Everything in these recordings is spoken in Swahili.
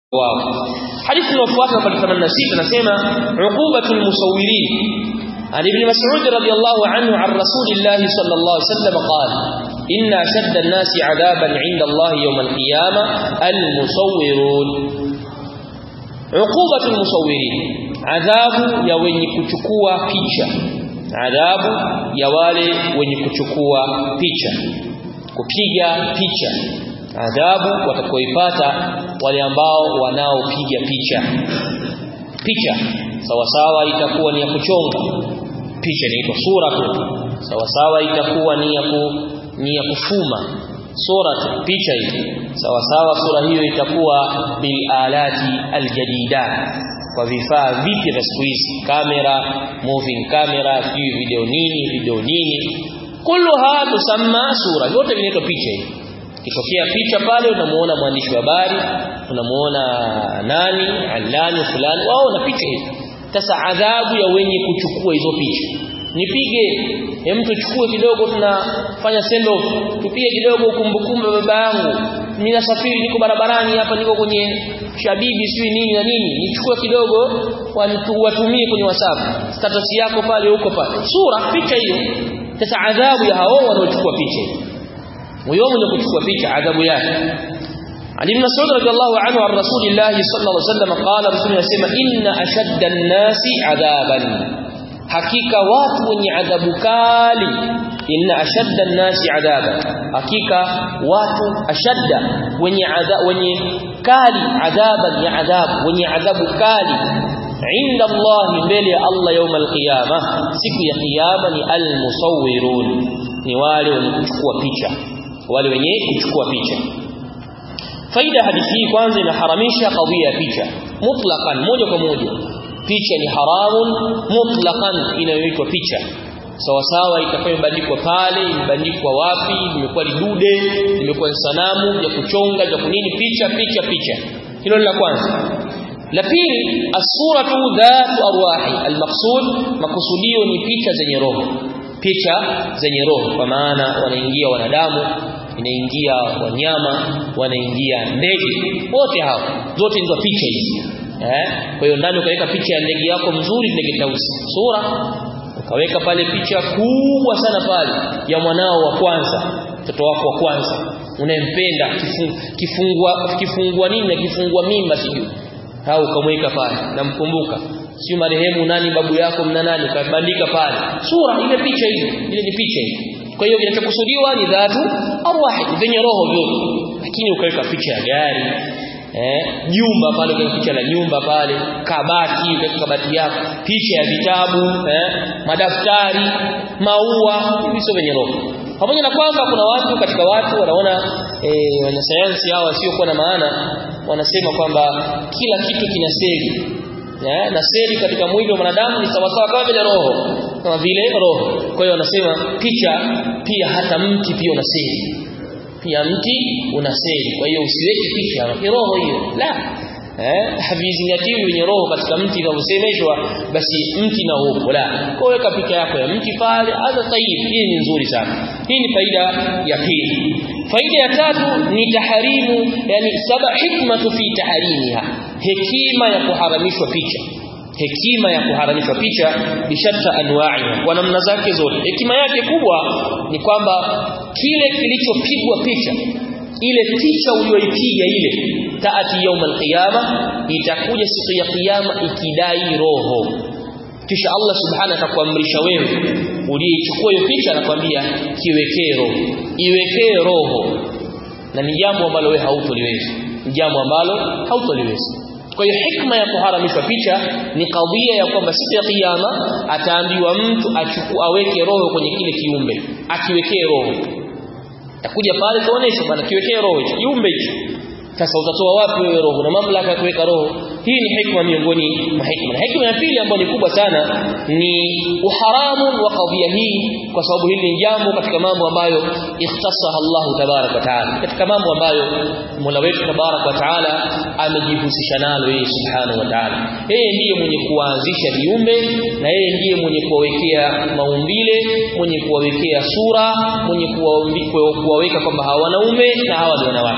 wao hadithi inayofuata namba 86 nasema uqubatul musawwirin عن ابن مسعود رضي الله عنه عن رسول الله صلى الله عليه وسلم قال إن أشد الناس عذابا عند الله يوم القيامة المصورون عقوبة المصورين عذاب يا wenye kuchukua picha adhabu ya wale wenye kuchukua picha kupiga picha adhabu watakaoipata wale ambao wanaopiga picha picha sawa sawa itakuwa ni ya kuchonga picha inaitwa sura tu sawa sawa itakuwa ni ya ku, ni ya kufuma sura tu picha hiyo sawa sawa sura hiyo itakuwa bil alati aljadida kwa vifaa vipi vya siku hizi kamera moving camera sijui video nini video nini kulluha tusamma sura yote vinaitwa picha hiyo kitokea picha pale unamuona mwandishi wa habari unamuona nani alani fulani wao na picha hiyo sasa adhabu ya wenye kuchukua hizo picha nipige hem tuchukue kidogo tunafanya send off tupige kidogo kumbukumbu baba yangu mimi nasafiri niko barabarani hapa niko kwenye shabibi sijui nini na nini nichukue kidogo watumie kwenye whatsapp status yako pale huko pale sura picha hiyo sasa adhabu ya hao wanaochukua picha huyo mwenye kuchukua picha adhabu yake Ali ibn Mas'ud radiyallahu anhu an Rasulillah sallallahu alaihi wasallam qala Rasul yasema inna ashadda an-nasi adhaban hakika watu wenye adhabu kali inna ashadda an-nasi adhaban hakika watu ashadda wenye adhabu wenye kali adhaban ya adhabu wenye adhabu kali inda Allah mbele ya Allah يوم القيامه siku ya kiyama ni al-musawwirun ni wale wenye kuchukua picha wale wenye kuchukua picha faida hadithi hii kwanza inaharamisha kadhia ya picha mutlaqan moja kwa moja picha ni haramun mutlaqan inayoitwa picha sawa sawa itakuwa imebandikwa pale imebandikwa wapi imekuwa lidude imekuwa sanamu ya kuchonga ya kunini picha picha picha hilo ni la kwanza la pili as-suratu dhatu arwahi al-maqsud makusudio ni picha zenye roho picha zenye roho kwa maana wanaingia wanadamu inaingia wanyama wanaingia ndege wote hao zote ndio picha hizi eh kwa hiyo ndani ukaweka picha ya ndege yako mzuri ndege tausi sura ukaweka pale picha kubwa sana pale ya mwanao wa kwanza mtoto wako wa kwanza unayempenda kifungua kifungua nini na kifungua mimba sijui au ukamweka pale namkumbuka si marehemu nani babu yako mna nani kabandika pale sura ile picha hiyo ile ni picha hiyo kwa hiyo kinachokusudiwa ni dhatu arwahi zenye roho vyote lakini ukaweka picha ya gari eh jumba pale ukaweka picha la nyumba pale kabati ukaweka kabati yako picha ya vitabu eh madaftari maua hivi sio venye roho pamoja na kwamba kuna watu katika watu wanaona eh wanasayansi hawa sio kuwa na maana wanasema kwamba kila kitu kina seli eh, na seli katika mwili wa mwanadamu ni sawasawa kama vile roho kama vile roho kwa hiyo wanasema picha pia hata mti pia una seli pia mti una seli kwa hiyo usiweke picha ni roho hiyo la eh havizingatiwi wenye roho katika mti unavyosemeshwa basi mti na upo la kwa weka picha yako ya mti pale hata tayib hii ni nzuri sana hii ni faida ya pili faida ya tatu ni taharimu yani saba hikmatu fi taharimiha hekima ya kuharamishwa picha hekima ya kuharamishwa picha bishatta anwa'i kwa namna zake zote hekima yake kubwa ni kwamba kile kilichopigwa picha ile picha uliyoipiga ile taati yaum alqiyama itakuja siku ya kiyama ikidai roho kisha Allah subhanahu atakuamrisha wewe uliyechukua hiyo picha anakwambia kiwekee roho iwekee roho na ni jambo ambalo wewe hautoliweza ni jambo ambalo hautoliweza kwa hiyo hikma ya kuharamishwa picha ni kadhia ya kwamba siku ya kiyama ataambiwa mtu achukue aweke roho kwenye kile kiumbe akiwekee roho takuja pale tuoneshe bwana kiwekee roho hicho kiumbe hicho sasa utatoa wapi wewe roho na mamlaka ya kuweka roho hii ni hikma miongoni mwa hikma na hikma ya pili ambayo ni kubwa sana ni uharamu wa kadhia hii kwa sababu hili ni jambo katika mambo ambayo ikhtasaha Allah tabarak wa taala katika mambo ambayo Mola wetu tabarak wa taala amejihusisha nalo yeye subhanahu wa taala yeye ndiye mwenye kuanzisha viumbe na yeye ndiye mwenye kuwawekea maumbile mwenye kuwawekea sura mwenye kuwaweka kwamba hawa wanaume na hawa ni wanawake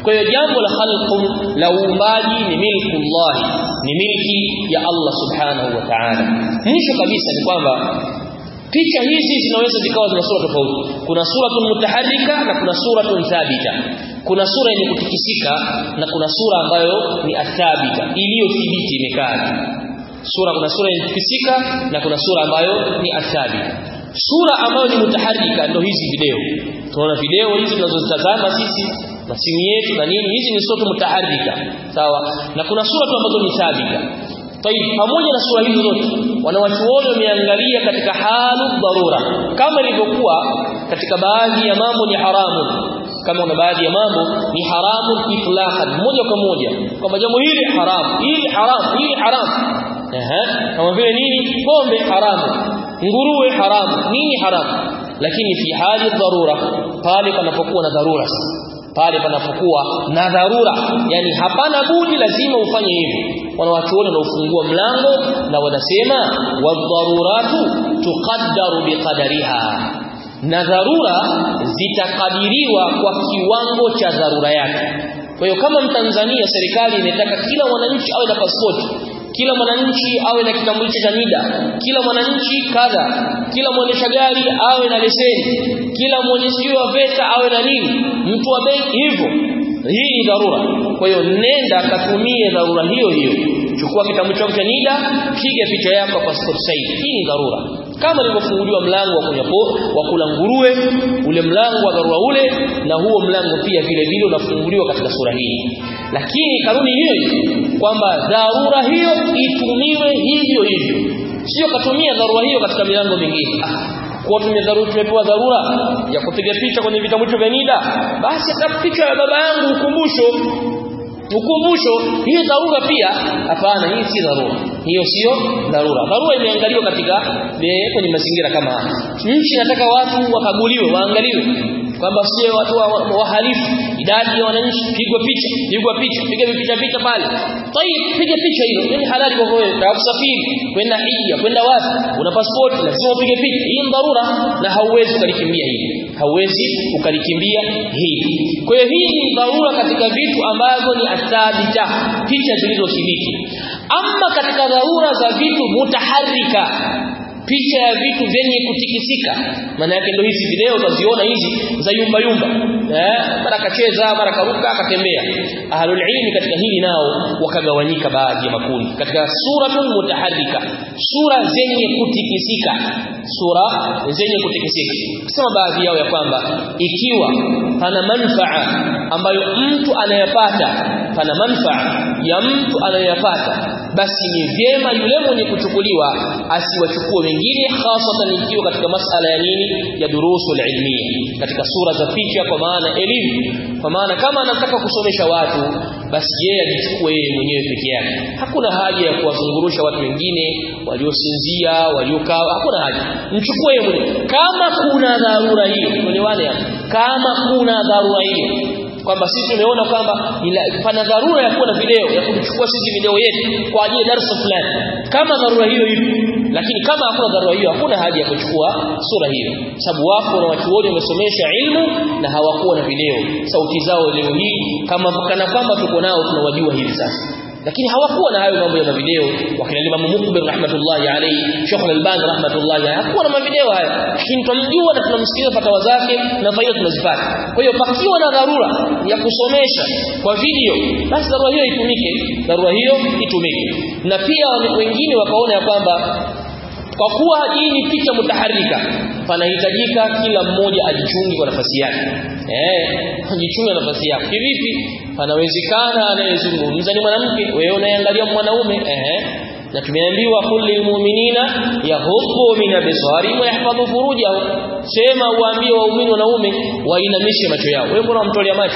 kwa hiyo jambo la khalqu la uumbaji ni milkullah ni milki ya Allah subhanahu wa ta'ala mwisho kabisa ni kwamba picha hizi zinaweza zikawa zina sura tofauti kuna suratun mutaharrika na kuna suratun thabita kuna sura yenye kutikisika na kuna sura ambayo ni athabita iliyothibiti imekaa sura kuna sura yenye kutikisika na kuna sura ambayo ni athabita sura ambayo ni mutaharrika ndio hizi video tunaona video hizi tunazozitazama sisi na simu yetu na nini hizi ni sura mutaharrika sawa na kuna sura tu ambazo ni thabita Tayib pamoja na sura hizo zote wanawachuoni wameangalia katika halu dharura kama ilivyokuwa katika baadhi ya mambo ni haramu kama kuna baadhi ya mambo ni haramu itlaqan moja kwa moja kwamba jambo hili haramu hili haramu hili haramu ehe kama vile nini pombe haramu nguruwe haramu nini haramu lakini fi hali dharura pale panapokuwa na dharura pale panapokuwa na dharura yani hapana budi lazima ufanye hivyo wanawachuoni wanaufungua mlango na wanasema wadharuratu tuqaddaru biqadariha na dharura zitakadiriwa kwa kiwango cha dharura yake kwa hiyo kama mtanzania serikali imetaka kila mwananchi awe na pasipoti kila mwananchi awe na kitambulisho cha NIDA kila mwananchi kadha kila mwendesha gari awe na leseni kila mwenyezi wa VETA awe na nini mtu wa benki hivyo hii ni dharura kwa hiyo nenda katumie dharura hiyo hiyo chukua kitambulisho cha NIDA piga picha yako passport size hii ni dharura kama ilivyofunguliwa mlango wa kunyapo wa kula nguruwe ule mlango wa dharura ule na huo mlango pia vile vile unafunguliwa katika sura hii lakini kanuni hiyo kwamba dharura hiyo itumiwe hivyo hivyo sio katumia dharura hiyo katika milango mingine kwa tumedharura tumepewa dharura ya kupiga picha kwenye vitambulisho vya NIDA basi hata picha ya baba yangu ukumbusho ukumbusho hiyo dharura pia hapana hii si dharura hiyo sio dharura dharura imeangaliwa katika kwenye mazingira kama haya nchi nataka watu wakaguliwe waangaliwe kwamba sio watu wahalifu wa idadi ya wananchi pigwa picha pigwa picha piga picha picha pale tayib piga picha hiyo ni halali kwa wewe na kusafiri kwenda hija kwenda wapi una passport lazima upige picha hii ni dharura na hauwezi ukalikimbia hili hauwezi ukalikimbia hili kwa hiyo hii ni dharura katika vitu ambavyo ni athabita picha zilizothibiti ama katika dharura za vitu mutaharrika picha ya vitu vyenye kutikisika maana yake ndio hizi video utaziona hizi za yumba yumba eh mara kacheza mara karuka akatembea ahlul ilmi katika hili nao wakagawanyika baadhi ya makundi katika suratul mutaharrika sura zenye kutikisika sura zenye kutikisika kusema baadhi yao ya kwamba ikiwa pana manfaa ambayo mtu anayapata pana manfaa ya mtu anayapata basi ni vyema yule mwenye kuchukuliwa asiwachukue wengine hasatan ikiwa katika masala ya nini ya durusul ilmiya katika sura za picha kwa maana elimu kwa maana kama anataka kusomesha watu basi yeye ajichukue yeye mwenyewe peke yake hakuna haja ya kuwazungurusha watu wengine waliosinzia waliokaa hakuna haja mchukue yeye mwenyewe kama kuna dharura hiyo tuelewane hapo kama kuna dharura hiyo kwamba sisi tumeona kwamba pana dharura ya kuwa na video ya kuchukua sisi video yetu kwa ajili ya darasa fulani kama dharura hiyo ipo lakini kama hakuna dharura hiyo hakuna haja ya kuchukua sura hiyo sababu wapo na watu wote wamesomesha ilmu na hawakuwa na video sauti zao leo hii kama kana kwamba tuko nao tunawajua hivi sasa lakini hawakuwa na hayo mambo ya mavideo wakina Imam Mukbir rahmatullahi alayhi Sheikh Al-Albani rahmatullahi alayhi hakuwa na mavideo haya lakini tunamjua na tunamsikiliza fatawa zake na faida tunazipata kwa hiyo pakiwa na dharura ya kusomesha kwa video basi dharura hiyo itumike dharura hiyo itumike na pia wengine wakaona ya kwamba kwa kuwa hii ni picha mutaharika panahitajika kila mmoja ajichungi kwa nafasi yake eh ajichunge nafasi yake kivipi panawezekana anayezungumza ni mwanamke wewe unaangalia mwanaume eh na tumeambiwa kulli mu'minina yaghuddu min absari wa yahfadhu furujahum sema uambie waumini wanaume wainamishe macho yao wewe mbona unamtolea macho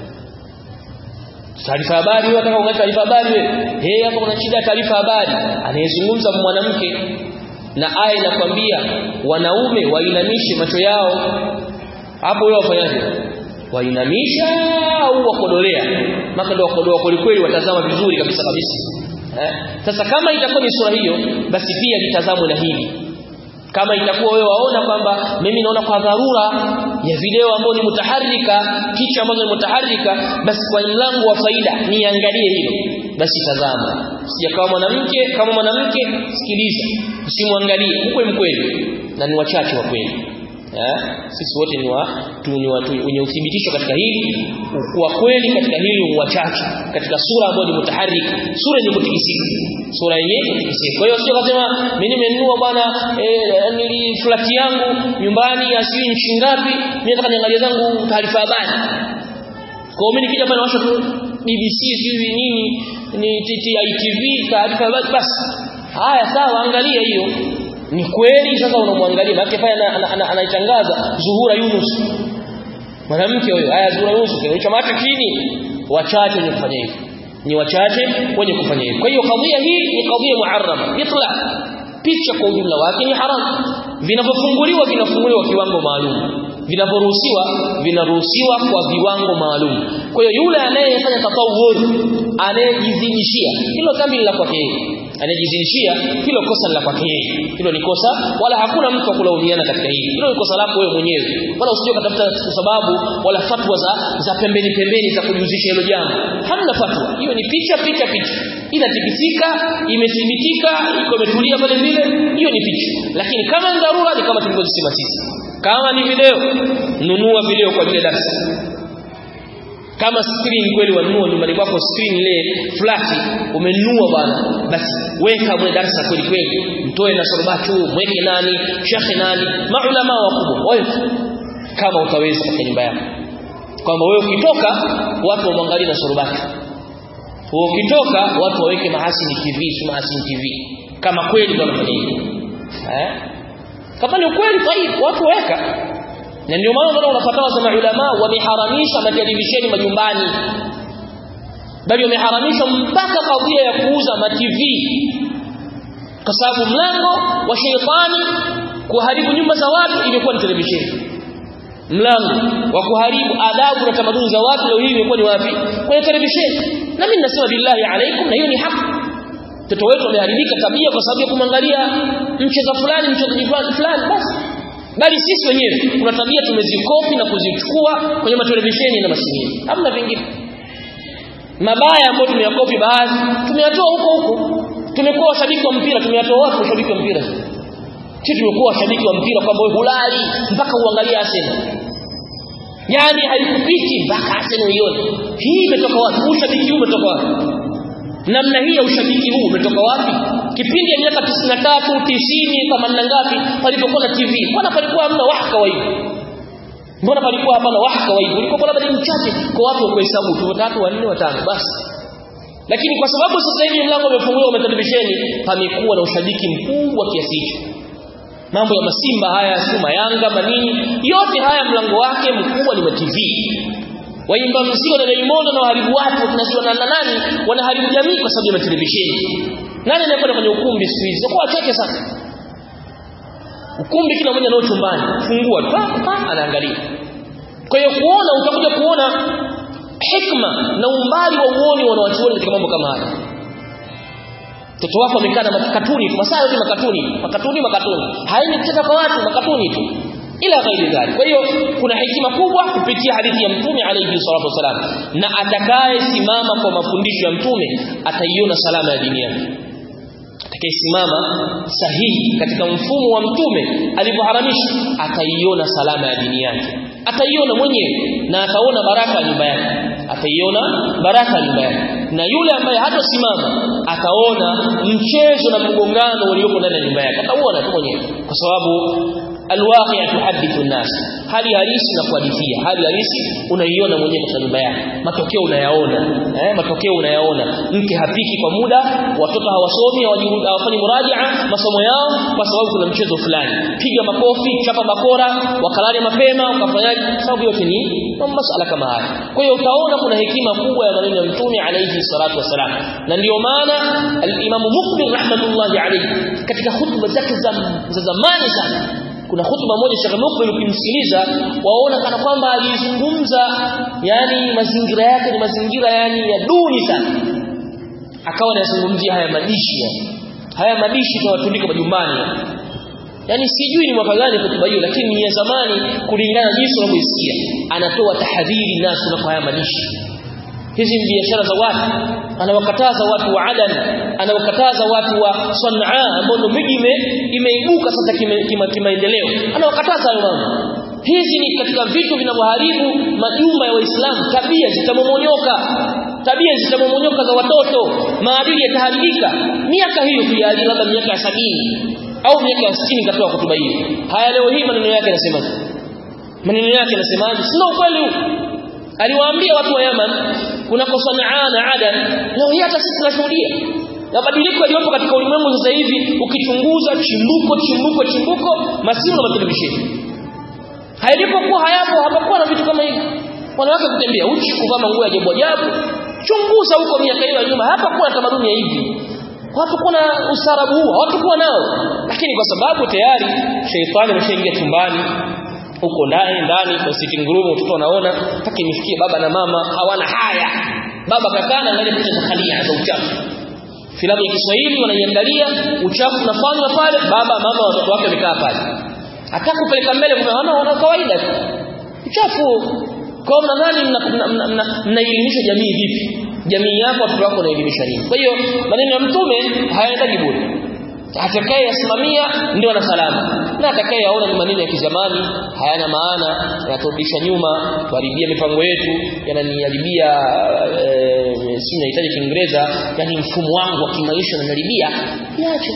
taarifa habari wewe unataka ungalia taarifa habari wewe eh hapa kuna shida taarifa habari anayezungumza mwanamke na aya inakwambia wanaume wainamishe macho yao hapo wewe wafanyaje wainamisha au wakodolea maka ndio wakodoa kweli kweli watazama vizuri kabisa kabisa eh? sasa kama itakuwa ni sura hiyo basi pia litazamwe na hili kama itakuwa wewe waona kwamba mimi naona kwa dharura ya video ambayo ni mutaharrika picha ambazo ni mutaharrika basi kwa mlango wa faida niangalie hilo basi tazama sijakawa mwanamke kama mwanamke sikiliza usimwangalie ukwe mkweli na ni wachache wa kweli eh sisi wote ni wa tu ni watu wenye uthibitisho katika hili kwa kweli katika hili ni wachache katika sura ambayo ni mutaharrika sura yenye kutikisika sura yenye kutikisika kwa hiyo sio kasema mimi nimenunua bwana eh, nili flat yangu nyumbani asiwi nchi ngapi mimi nataka niangalie zangu taarifa habari kwa hiyo mimi nikija pale nawasha tu BBC sijui nini ni TTITV taarifa habari basi haya sawa angalia hiyo ni kweli sasa unamwangalia maana pale anaitangaza Zuhura Yunus mwanamke huyo haya Zuhura Yunus kichwa macho chini wachache wenye kufanya hivyo ni wachache wenye kufanya hivyo kwa hiyo kadhia hii ni kadhia muharrama itlaq picha kwa ujumla wake ni haramu vinavyofunguliwa vinafunguliwa kiwango maalum vinavyoruhusiwa vinaruhusiwa kwa viwango maalum kwa hiyo yule anayefanya tatawur anayejizidishia hilo dhambi la kwake yeye anayejizidishia hilo kosa la kwake yeye hilo ni kosa wala hakuna mtu wa kulaumiana katika hili hilo ni kosa lako wewe mwenyewe wala usije kutafuta sababu wala fatwa za za pembeni pembeni za kujuzisha hilo jambo hamna fatwa hiyo ni picha picha picha inatikisika imethibitika iko imetulia pale vile hiyo ni picha lakini kama ni dharura ni kama tulivyosema sisi kama ni video nunua video kwa vile darasa kama screen kweli wanunua nyumbani kwako screen ile flat umenunua bwana basi weka mwe darasa kweli kweli mtoe na sorbatu mweke nani shekhe nani maulama wakubwa wewe kama utaweza katika nyumba yako kwamba wewe ukitoka watu wamwangalie na sorbatu wewe ukitoka watu waweke mahasini TV si mahasini TV kama kweli wanafanya hivyo eh kama ni kweli tayib watu weka na ndio maana unaona unapata za maulama wameharamisha matelevisheni majumbani bali wameharamisha mpaka kadhia ya kuuza ma TV kwa sababu mlango wa sheitani kuharibu nyumba za watu imekuwa ni televisheni mlango wa kuharibu adabu na tamaduni za watu leo hii imekuwa ni wapi kwenye televisheni na mimi nasema billahi alaikum na hiyo ni haki mtoto wetu ameharibika tabia kwa sababu ya kumwangalia mchezo fulani mchezaji fulani basi bali sisi wenyewe kuna tabia tumezikopi na kuzichukua kwenye matelevisheni na masimu hamna vingine mabaya ambayo tumeyakopi baadhi tumeyatoa huko huko tumekuwa washabiki wa mpira tumeyatoa wapi washabiki wa mpira sisi tumekuwa washabiki wa mpira kwamba wewe hulali mpaka uangalie Arsenal yani haikupiti mpaka Arsenal uione hii imetoka wapi ushabiki huu umetoka wapi namna hii ya ushabiki huu umetoka wapi kipindi ya miaka 93 90 kama na ngapi palipokuwa na TV mbona palikuwa hamna wahaka wa hivyo mbona palikuwa hapana wahaka wa hivyo ulikuwa labda ni mchache kwa watu wa kuhesabu tu watatu wanne watano basi lakini kwa sababu sasa hivi mlango umefunguliwa kwa televisheni pamekuwa na ushabiki mkubwa kiasi hicho mambo ya masimba haya suma yanga manini yote haya mlango wake mkubwa ni wa TV waimba mziki na Diamond na waharibu watu tunasema na nani wanaharibu jamii kwa sababu ya televisheni nani anakwenda kwenye ukumbi siku hizi kwa wachache sana ukumbi kila mmoja nao chumbani fungua pa pa anaangalia kwa hiyo kuona utakuja kuona hikma na umbali wa uoni wanawachuoni katika mambo kama haya mtoto wako amekaa na makatuni masaa yote makatuni makatuni makatuni haini kucheza kwa watu makatuni tu ila ghairi dhalik kwa hiyo kuna hekima kubwa kupitia hadithi ya mtume alayhi salatu wasalam na atakaye simama kwa mafundisho ya mtume ataiona salama ya dini yake atakayesimama sahihi katika mfumo wa mtume alivyoharamisha ataiona salama ya dini yake ataiona mwenyewe na ataona baraka ya nyumba yake ataiona baraka ya nyumba yake na yule ambaye hatasimama ataona mchezo na mgongano uliopo ndani ya nyumba yake atauona tu mwenyewe kwa sababu alwaqi' tuhaddithu an-nas hali halisi na kuhadithia hali halisi unaiona mwenyewe katika nyumba yako matokeo unayaona eh matokeo unayaona mke hapiki kwa muda watoto hawasomi hawafanyi murajaa masomo yao kwa sababu kuna mchezo fulani piga makofi chapa bakora wakalale mapema ukafanyaje sababu yote ni masuala kama haya kwa hiyo utaona kuna hekima kubwa ya maneno ya mtume alayhi salatu wasalam na ndio maana al-Imam Muqbil rahmatullahi alayhi katika hutuba zake za zamani sana kuna hutuba moja Sheikh Mukbil ukimsikiliza waona kana kwamba alizungumza yani mazingira yake ni mazingira yani ya duni sana akawa anazungumzia haya madishi yani haya madishi tunawatundika majumbani yani sijui ni mwaka gani hotuba hiyo lakini ni ya zamani kulingana na jinsi unavyoisikia anatoa tahadhiri nasu na kwa haya madishi hizi ni biashara za watu anawakataza watu wa Adan anawakataza watu wa Sanaa ambao ndio miji imeibuka sasa kimaendeleo kima, kima anawakataza hayo mambo hizi ni katika vitu vinavyoharibu majumba ya waislamu tabia zitamomonyoka tabia zitamomonyoka za watoto maadili yataharibika miaka hiyo kujali labda miaka ya sabini au miaka ya 60 katoa hotuba hiyo haya leo hii maneno yake yanasemaje maneno yake yanasemaje sio ukweli huu aliwaambia watu wa Yaman kunako Sanaa na Adan leo hii hata sisi tunashuhudia mabadiliko yaliyopo katika ulimwengu sasa hivi ukichunguza chimbuko chimbuko chimbuko masimu na matelevisheni hayalipokuwa hayapo hapakuwa na vitu kama hivi wanawake kutembea uchi kuvaa nguo ya ajabu ajabu chunguza huko miaka hiyo ya nyuma hapakuwa na tamaduni ya hivi hapakuwa na ustaarabu huo hawatakuwa nao lakini kwa sababu tayari sheitani ameshaingia chumbani huko ndani ndani kwa sitting room mtoto anaona mpaka nifikie baba na mama hawana haya baba kakana angalia picha za khalia za uchafu filamu ya Kiswahili wanaiangalia uchafu unafanywa pale baba mama watoto wake wamekaa pale hata kupeleka mbele kuna wana kawaida tu uchafu kwa mnadhani mnaelimisha jamii vipi jamii yako watoto wako wanaelimisha nini kwa hiyo maneno ya mtume hayaendaji bure atakaye yasimamia ndio ana salama na atakaye yaona ni maneno ya kizamani hayana maana yanaturudisha nyuma tuharibia mipango yetu yananiharibia e, si nahitaji kiingereza yani mfumo wangu wa kimaisha unaniharibia yache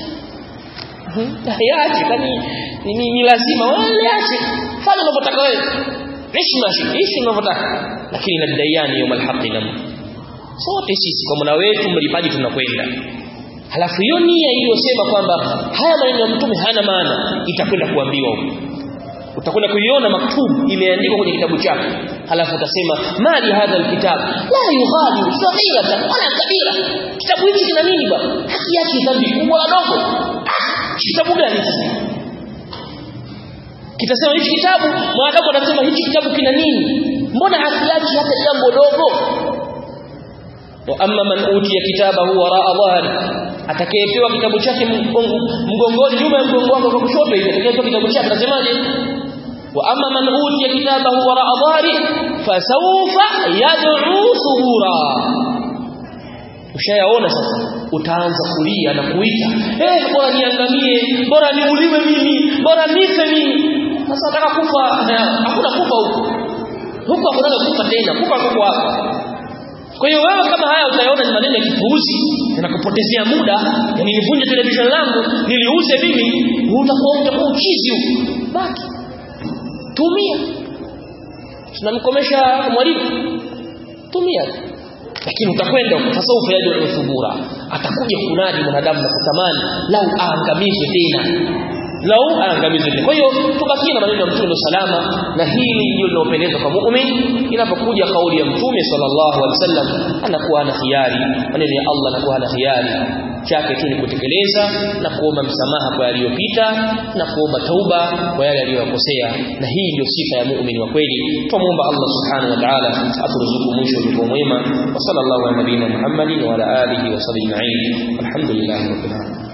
yache kwani ni, ni, ni lazima yache fanya unavyotaka wewe ishi mashi ishi unavyotaka lakini nadaiani yawmal haqqi nam sote sisi kwa Mola wetu mlipaji tunakwenda halafu hiyo nia iliyosema kwamba haya maneno ya mtume hana maana itakwenda kuambiwa huko utakwenda kuiona maktubu imeandikwa kwenye kitabu chako halafu utasema mali hadha alkitab la yughadiru saghiratan wala kabira kitabu hiki kina nini bwana haki yake dhambi kubwa na dogo ah kitabu gani sasa kitasema hichi kitabu mwanadamu atasema hichi kitabu kina nini mbona haki yake hata jambo dogo wa amma man utiya kitabahu waraa dhahri atakayepewa kitabu chake mgongoni nyuma ya mgongo wake kwa kushoto hivi atakayepewa kitabu chake atasemaje wa amma man utiya kitabahu waraa dhahri fasawfa yad'u subura ushayaona sasa utaanza kulia na kuita eh bora niangamie bora niuliwe mimi bora nife mimi sasa nataka kufa hakuna kufa huko huko hakuna kufa tena kufa kwa hapo kwa hiyo wewe kama haya utayaona ni maneno ya kipuuzi yanakupotezea muda yani nivunje television langu niliuze mimi utakuwa utakuwa uchizi huko baki tumia tunamkomesha mwalimu tumia lakini utakwenda sasa ufayaji wa thubura atakuja kunadi mwanadamu na kutamani lau aangamizwe tena lau aangamizwe tena kwa hiyo tubakie na maneno ya mtume salama na hili ndio linalopendeza kwa muumini inapokuja kauli ya mtume sallallahu alaihi wasallam anakuwa ana khiari maneno ya Allah anakuwa ana khiari chake tu ni kutekeleza na kuomba msamaha kwa yaliyopita na kuomba tauba kwa yale aliyokosea na hii ndio sifa ya muumini wa kweli tumuomba Allah subhanahu wa ta'ala aturuzuku mwisho ulio mwema wa sallallahu ala nabiyina Muhammadin wa ala alihi wa sahbihi ajma'in alhamdulillahi rabbil alamin